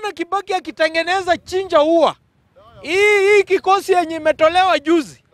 tumeona Kibaki akitengeneza chinja ua. Hii hii kikosi yenye imetolewa juzi,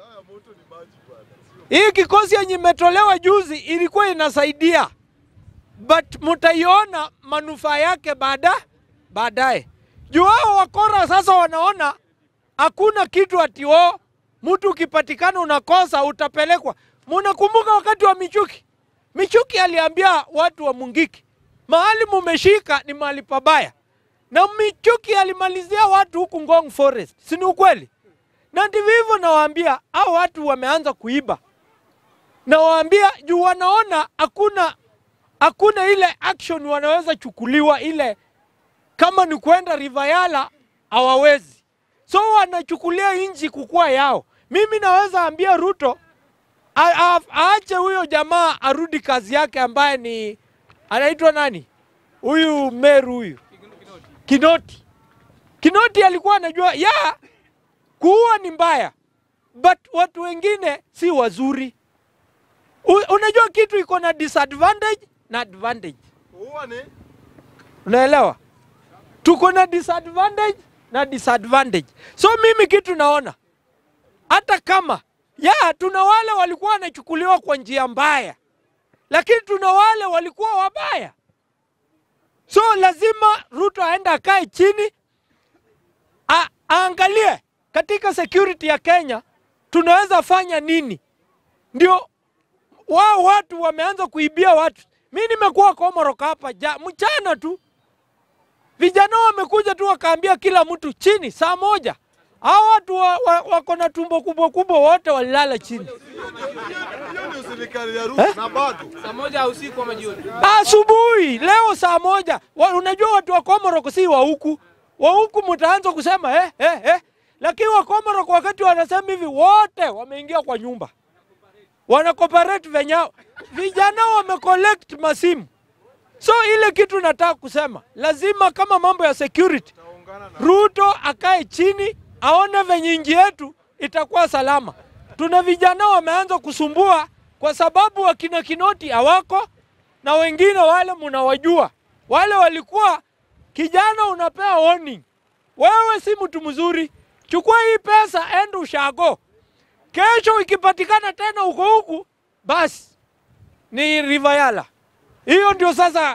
hii kikosi yenye imetolewa juzi ilikuwa inasaidia, but mtaiona manufaa yake baada baadaye. Juu hao wakora sasa wanaona hakuna kitu ati o mtu ukipatikana unakosa utapelekwa. Munakumbuka wakati wa Michuki, Michuki aliambia watu wa Mungiki, mahali mumeshika ni mahali pabaya, na Michuki alimalizia watu huku Ngong Forest, si ni ukweli? Na ndivyo hivyo nawaambia, hao watu wameanza kuiba, nawaambia juu wanaona hakuna hakuna ile action wanaweza chukuliwa ile kama ni kwenda Rivayala hawawezi, so wanachukulia nchi kukuwa yao. Mimi naweza ambia Ruto a- a- aache huyo jamaa arudi kazi yake, ambaye ni anaitwa nani huyu Meru huyu Kinoti. Kinoti alikuwa anajua ya kuua ni mbaya, but watu wengine si wazuri. U, unajua kitu iko na disadvantage na advantage, Huwa ni unaelewa? Tuko na disadvantage na disadvantage. So mimi kitu naona hata kama ya tuna wale walikuwa wanachukuliwa kwa njia mbaya, lakini tuna wale walikuwa wabaya. So lazima Ruto aende akae chini a, aangalie katika security ya Kenya tunaweza fanya nini, ndio wao watu wameanza kuibia watu. Mi nimekuwa Komorok hapa ja, mchana tu vijana wamekuja tu wakaambia kila mtu chini saa moja. Hao watu wa, wa, wako na tumbo kubwa kubwa wote walilala chini hiyo ndio serikali ya Ruto na bado Saa moja usiku ama jioni. asubuhi leo saa moja. Wa, unajua watu wa Komorok si wa huku, wa huku mtaanza kusema eh, eh, eh. Lakini wa Komorok wakati wanasema hivi wote wameingia kwa nyumba wana cooperate venyao, vijana wamecollect masimu. So ile kitu nataka kusema, lazima kama mambo ya security Ruto akae chini aone venye nchi yetu itakuwa salama. Tuna vijana wameanza kusumbua kwa sababu wakina Kinoti hawako na wengine wale mnawajua, wale walikuwa kijana, unapewa warning, wewe si mtu mzuri, chukua hii pesa, enda ushago. Kesho ikipatikana tena uko huku, basi ni Rivayala. Hiyo ndio sasa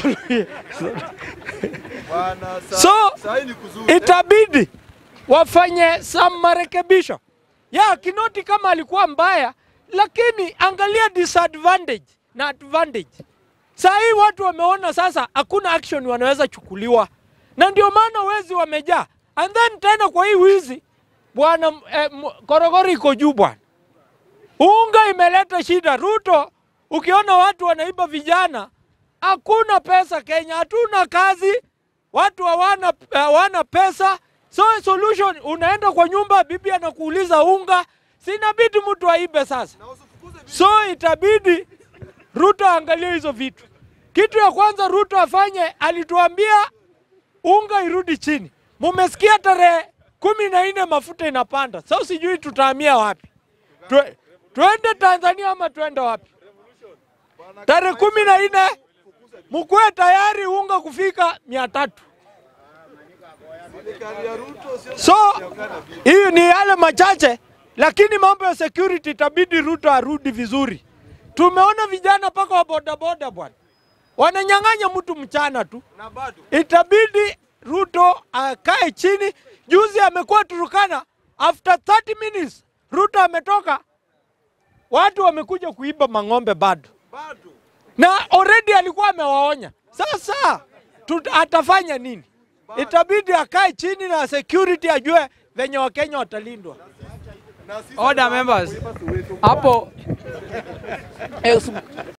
bwana sa, So, saa hii ni kuzuri. itabidi wafanye some marekebisho ya Kinoti kama alikuwa mbaya, lakini angalia disadvantage na advantage. Saa hii watu wameona sasa hakuna action wanaweza chukuliwa, na ndio maana wezi wamejaa. And then tena kwa hii wizi bwana, eh, m- korogoro iko juu bwana, unga imeleta shida. Ruto, ukiona watu wanaiba vijana, hakuna pesa Kenya, hatuna kazi, watu hawana hawana pesa. So solution, unaenda kwa nyumba, bibi anakuuliza unga, sinabidi mtu aibe sasa. Na usifukuze vitu. So itabidi Ruto aangalie hizo vitu. Kitu ya kwanza Ruto afanye, alituambia unga irudi chini. Mumesikia tarehe kumi na nne mafuta inapanda. Sasa sijui tutahamia wapi, Twe, twende Tanzania ama twende wapi? Tarehe kumi na nne mkuwe tayari unga kufika mia tatu. Serikali ya Ruto sio So serikali ya vitu. hiyo ni yale machache, lakini mambo ya security itabidi Ruto arudi vizuri. Tumeona vijana mpaka wa bodaboda bwana wananyang'anya mtu mchana tu, na bado itabidi Ruto akae chini. Juzi amekuwa Turukana, after 30 minutes Ruto ametoka, watu wamekuja kuiba mang'ombe bado, bado na already alikuwa amewaonya. Sasa tuta, atafanya nini? Itabidi akae chini na security ajue venye Wakenya watalindwa. na sisi Order members. Hapo